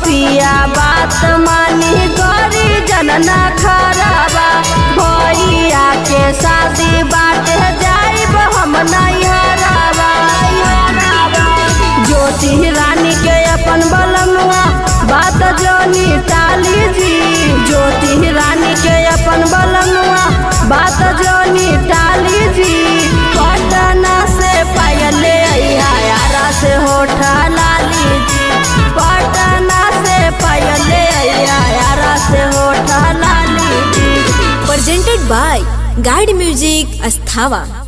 पिया बात मानी गरी जनना खराबा भैया के शादी बाटे जाइब हम नैहराबा ज्योति रानी के अपन बलनुआ बात जोनी टाली जी ज्योति रानी के अपन बलनुआ बात जोनी टाली जी पटना से पायले यारा से होठा लाली जी पटना से पायले यारा से होठा लाली जी presented by Guide Music Asthava.